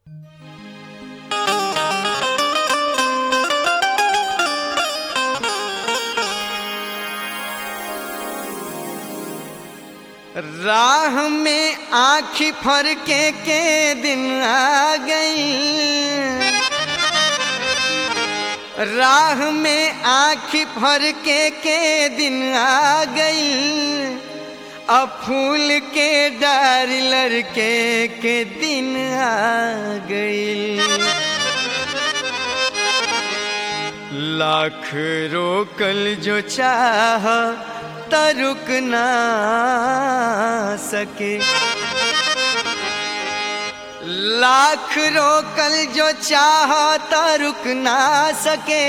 राह में आँखी फरके के दिन आ गई राह में आँखी फरके के दिन आ गई अब फूल के डार लड़के के दिन आ गई लाख रोकल जो चाह त रुक ना सके लाख रोकल जो चाह त रुक ना सके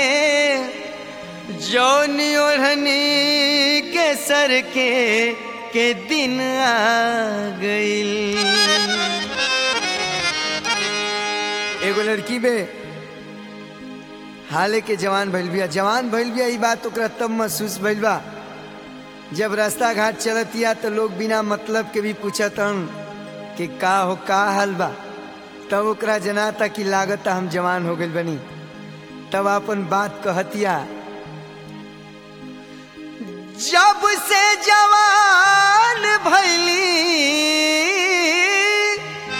जौन ओढ़नी के सर के के दिन आ गई एगो लड़की बे हाले के जवान भइल बिया जवान भइल बिया ई बात ओकरा तब महसूस भइल बा जब रास्ता घाट चलतिया तो लोग बिना मतलब के भी पूछतन कि का हो का हाल बा तब ओकरा जनाता कि लागता हम जवान हो गइल बनी तब अपन बात कहतिया जब से जवान भैली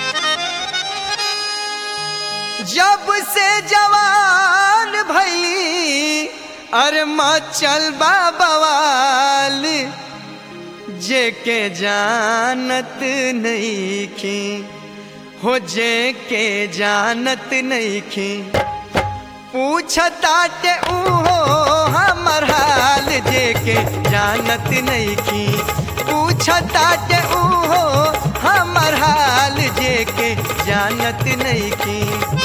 जब से जवान भैली अरे मचल बवाल जे के जानत नहीं खी हो जे के जानत नहीं खी पूछता ते उहो हमर हाल जे के जानत नहीं खी पूछता ते उहो हमर हाल जे के जानत नहीं खी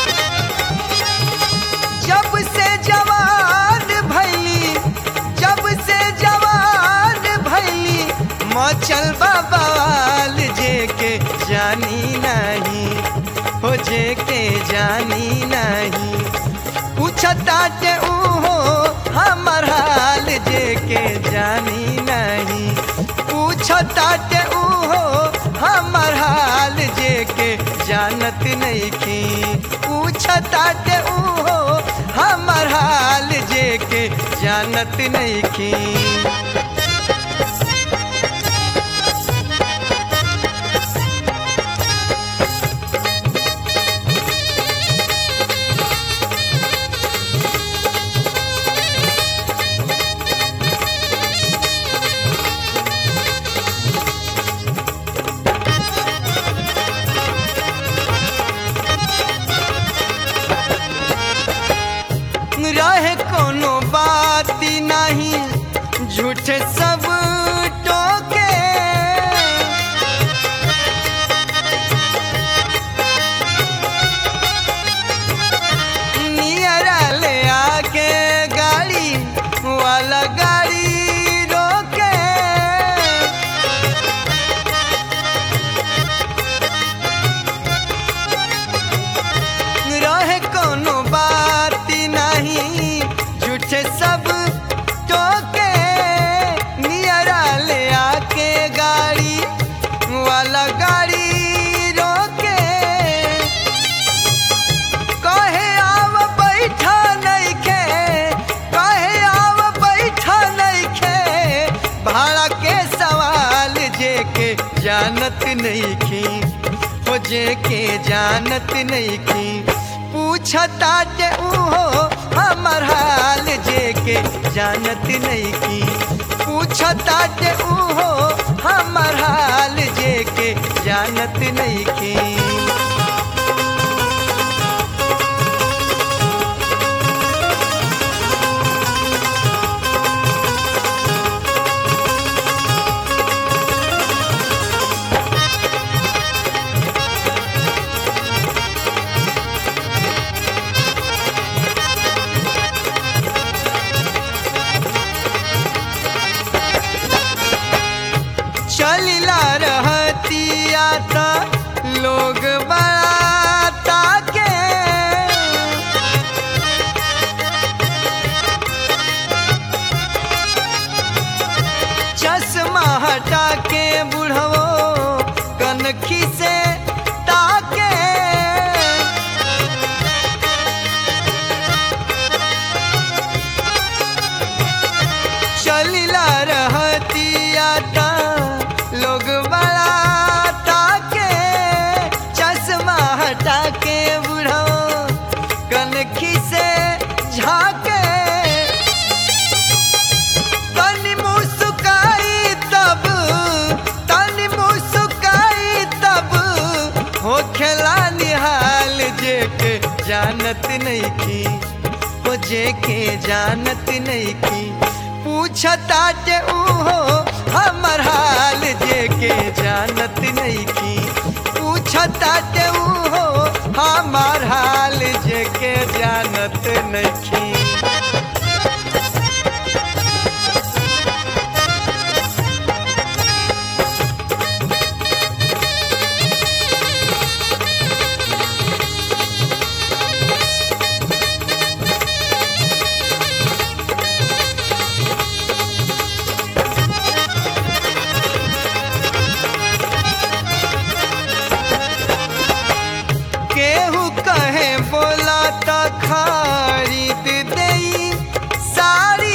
जब से जवान भैली जब से जवान भैली मचल बवाल जे के जानी नहीं हो जे के जानी नहीं पूछता ते उहो हमर हाल जे के जानी नहीं पूछता ते उहो हमर हाल जे के जानत नहीं की पूछता ते उहो हमर हाल जे के जानत नहीं की रहे कोनो बात नहीं झूठे सब टोके नियरा ले आके गाड़ी वाला गाड़ी रोके रहे कोनो बात नहीं झूठे सब टोके नियरा ले आके गाड़ी वाला गाड़ी रोके कहे आव बैठा नहीं खे कहे आव बैठा नहीं खे भाड़ा के सवाल जे के जानत नहीं खी हो जे के जानत नहीं की पूछता ते उहो हमर हाल जे के जानत नहीं की पूछता ते उहो हमर हाल जे के जानत नहीं की चलिला रहतिया त लोग हटा के बुढ़ो कनखी से झाके तनी मुस्काई तब तनी मुस्काई तब हो खेला निहाल जे के जानत नहीं की हो जे के जानत नहीं की पूछता जे उहो हमर हाल जे के जानत नहीं की पूछता जे उहो हमर हाल जे के जानत नहीं की केहू कहे बोला तो खरीद दई साड़ी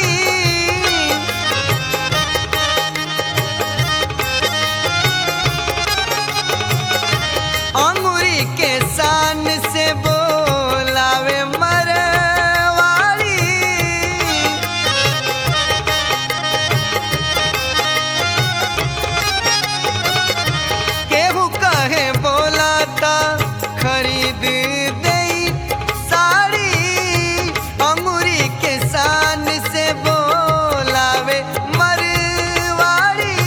अंगूरी के शान से बोलावे मरवाड़ी केहू कहे बोला ता खरीद दई साड़ी अंगूरी के शान से बोलावे मरवाड़ी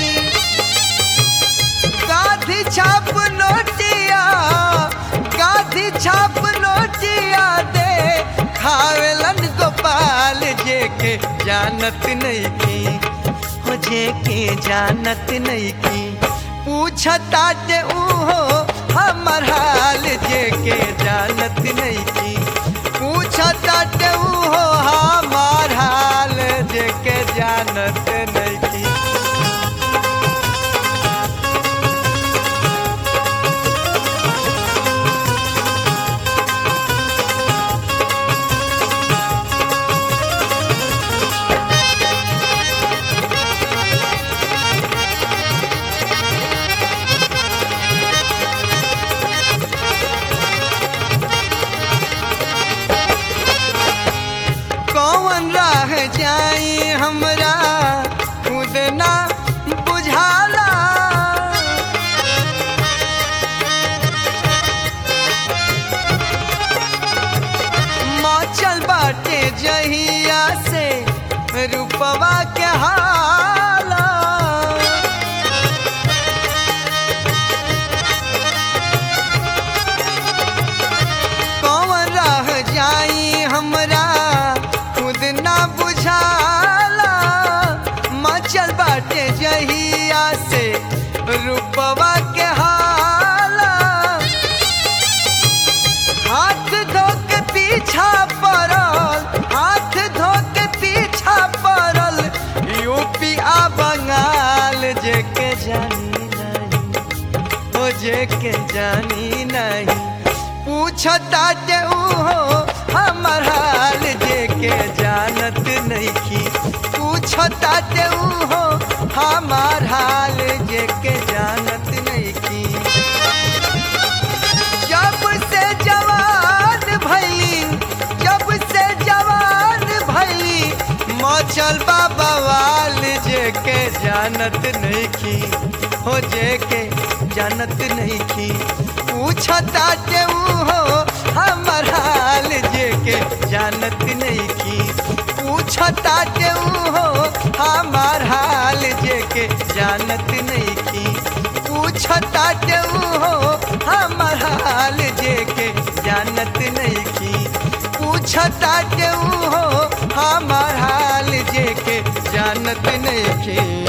गाधी छाप नोटिया गाधी छाप नोटिया दे खावेलन गोपाल जे के जानत नहीं की हो जे के जानत नहीं की पूछता जे उहो हमर हाल जे के जानत नहीं की पूछता जे उहो हमर हाल जे के जानत नहीं की कौन राह जाई हमरा खुद ना बुझाला मचल बाटे जहिया से रूपवा के हाला कौन राह जाई हमरा खुद ना बुझाला मचल बाटे जहिया से रूपवा के हाला हाथ धो के पीछा पड़ल हाथ धो के पीछा पड़ल यूपी आ बंगाल जे के जानी नहीं हो जे के जानी नहीं पूछता जे उहो हमर हाल जे के जानत नहीं की पूछता जे उहो हमर हाल जे के जानत नहीं की जब से जवान भैली जब से जवान भैली मचल बाबा वाल जे के जानत नहीं की हो जे के जानत नहीं की पूछता जे हो हमर हाल जे के जानत नहीं की पूछता जे हो हमर हाल जे के जानत नहीं की पूछता जे हो हमर हाल जे के जानत नहीं की पूछता जे हो हमर हाल जे के जानत नहीं की